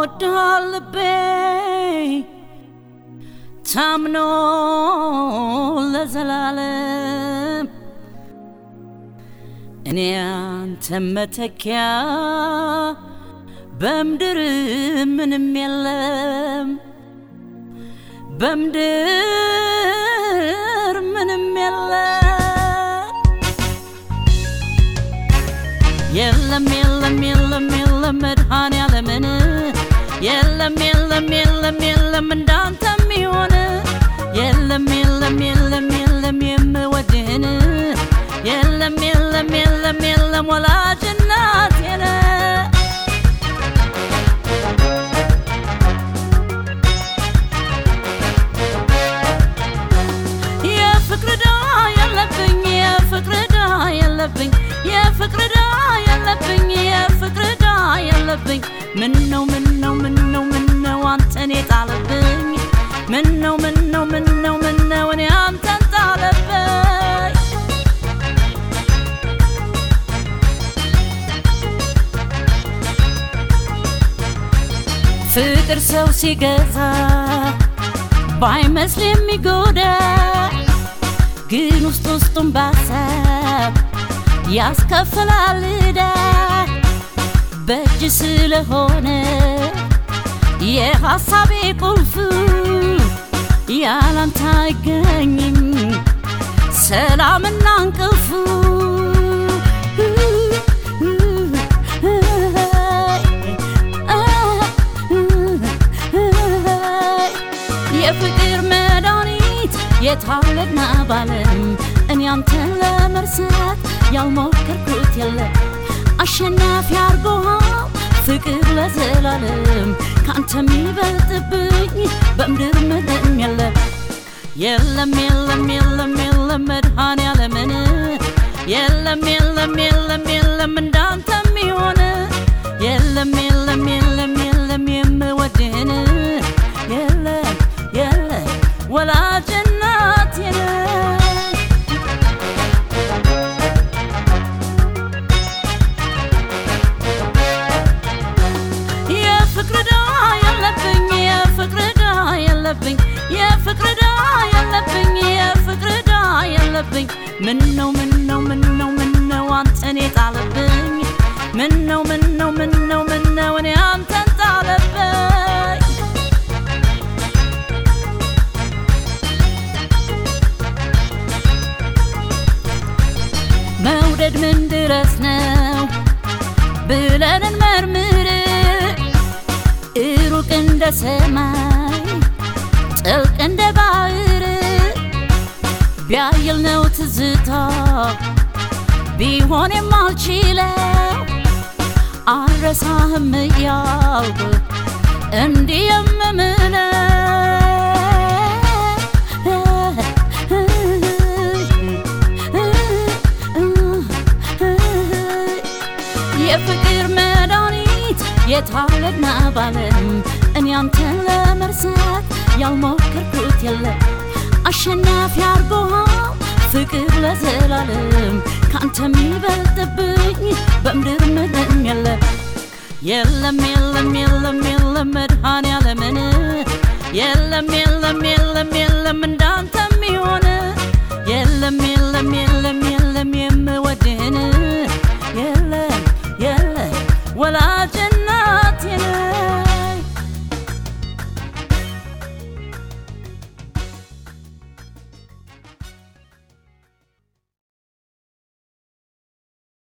ይወድሃል ልቤ ታምኖ ለዘላለም እኔ አንተ መተኪያ በምድር ምንም የለም በምድር ምንም የለም የለም የለም የለም የለም መድኃኔዓለምን የለም የለም የለም የለም እንዳንተ የሚሆን የለም የለም የለም የለም የምወድህን የለም የለም የለም የለም ወላጅ እናቴን የፍቅር ዕዳ የለብኝ የፍቅር ዕዳ የለብኝ የፍቅር ዕዳ የለብኝ የፍቅር ዕዳ የለብኝ ምነው ምነው ምነው ምነው አንተን የጣለብኝ ምነው ምነው ምነው ምነው እኔ አንተን ጣለብኝ ፍቅር ሰው ሲገዛ ባይመስል የሚጎዳ ግን ውስጥ ውስጡን ባሰብ ያስከፍላል ዕዳ በእጅ ስለሆነ የሐሳቤ ቁልፍ ያላንተ አይገኝም ሰላምና እንቅልፉ የፍቅር መድኃኒት የታለና ባለም እኔ አንተን ለመርሳት ያልሞከርኩት የለም አሸናፊ አርጎሃል ፍቅር ለዘላለም ካንተ የሚበልጥብኝ በምድር ምንም የለም የለም የለም የለም የለም መድኃኔዓለምን የለም የለም የለም የለም እንዳንተ የሚሆን የለም የለም የለም የለም የምወድህን የለም የለም ወላጅ እናቴን የፍቅር ዕዳ የለብኝ የፍቅር ዕዳ የለብኝ የፍቅር ዕዳ የለብኝ የፍቅር ዕዳ የለብኝ ምነው ምነው ምነው ምነው አንተን የጣለብኝ ምነው ምነው ምነው ምነው እኔ አንተን ጣለብኝ መውደድ ምን ድረስ ነው ብለን እንመርምር ሩቅ እንደ ሰማይ ጥልቅ እንደ ባህር ቢያይል ነው ትዝታ ቢሆን የማልችለው አልረሳህም እያልኩ እንዲህ የምምለው የፍቅር መድኃኒት የታለና ባለም እኔ አንተን ለመርሳት ያልሞከርኩት የለም አሸናፊ አርጎሃል ፍቅር ለዘላለም ካንተ የሚበልጥብኝ በምድር ምንም የለም የለም የለም የለም የለም መድኃኔዓለምን የለም የለም የለም የለም እንዳንተ የሚሆን የለም የለም የለም የለም የምወድህን የለም የለም ወላጅ